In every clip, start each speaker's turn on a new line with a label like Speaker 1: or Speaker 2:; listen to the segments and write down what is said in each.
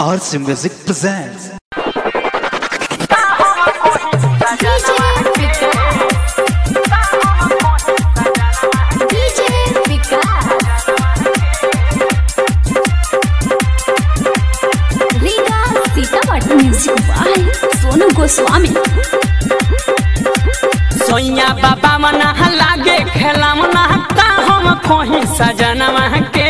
Speaker 1: RC Music presents.
Speaker 2: DJ Vikas. Riga Sitamarhi music by Sonu Goswami
Speaker 3: सोइया बाबा मना लागे खेला मना का हम कोही सजनवा के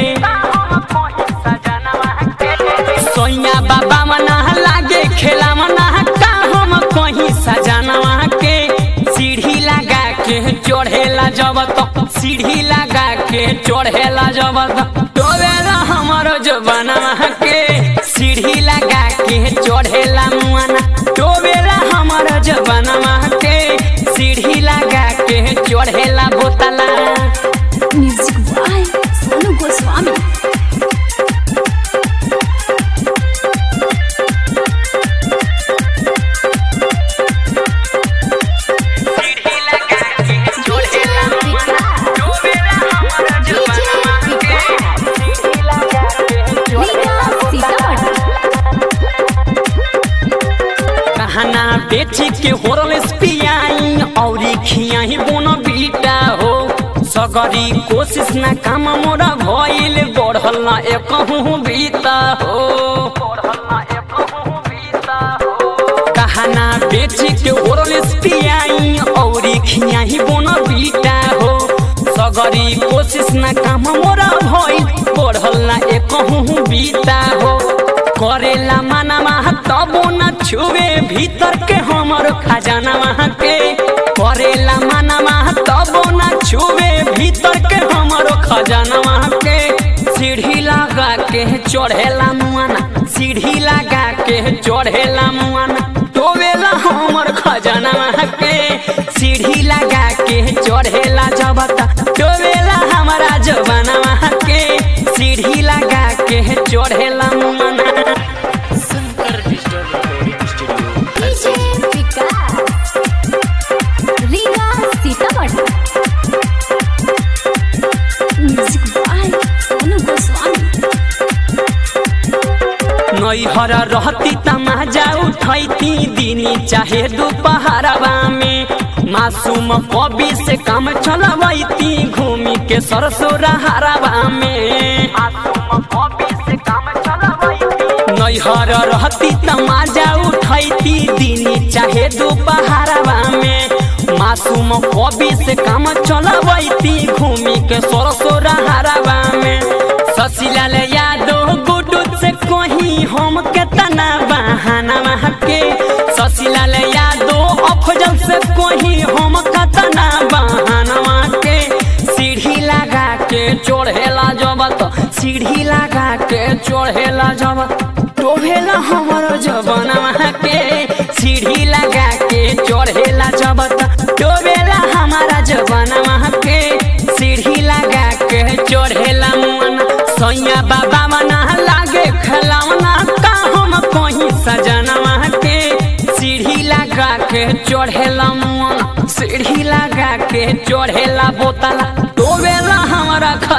Speaker 3: सोइया बाबा मना लागे खेला मना का हम कोही सजनवा के सीढ़ी लगा के चढ़ेला जब तो सीढ़ी लगा के चढ़ेला जब तो डोबेला हमर जबनवा के सीढ़ी लगा के चढ़ेला मुआना डोबेला हमर जबनवा के सीढ़ी लगा के चढ़ेला बोतला
Speaker 2: म्यूजिक बाय सोनू गोस्वामी
Speaker 3: सीढ़ी लगा के चढ़ेला मुआना डोबेला हमर जबनवा के सीढ़ी लगा के
Speaker 2: रीगा सीतामढ़ी
Speaker 3: कहना बेची के होरलेस पियाई औरी खियाही बोन बीटा हो सगरी कोशिश ना काम मोरा भइल बढ़ल ना एकहु बीता हो कहना बेची के होरलेस पियाई औरी खियाही बोन बीटा हो सगरी कोशिश ना काम मोरा भइल बढ़ल ना एकहु बीता हो करेला माना तबो न छुए भीतर के हमर खजाना के करेला माना तबो न छुए भीतर के हमर खजाना के सीढ़ी लगा के चढ़ेला मुआना सीढ़ी लगा के चढ़ेला मुआना डोबेला हमर खजाना के सीढ़ी लगा के चढ़ेला जबता डोबेला हमारा जबाना के सीढ़ी लगा के चढ़ेला मुआना
Speaker 2: DJ Vikas Riga Sitamarhi music by Sonu Goswami
Speaker 3: नैहर रहती तमाजा उठैती दिनी चाहे दोपहरवा में मासूम कवि से काम चलवैती घूमी के सरसोरा हरवा में नैहर रहती तमाजा उठैती दिनी चाहे दोपहरवा में मासूम कवि से काम चलवैती घूमी के सरसोरा हरवा में शशिलाल यादव गुडू से कहीं हम के तना बहाना के शशिलाल यादव अफजल से कहीं हम के तना बहाना के सीढ़ी लगा के चढ़ेला जबत सीढ़ी लगा के चढ़ेला जबत डोभेला हमर जबनवा के सीढ़ी लगा के चढ़ेला जबत डोबेला हमारा जबनवा के सीढ़ी लगा के चढ़ेला मन सैया बाबा मना लागे खलावना का हम कहीं सजनवा के सीढ़ी लगा के चढ़ेला मन सीढ़ी लगा के चढ़ेला बोतला डोबेला हमारा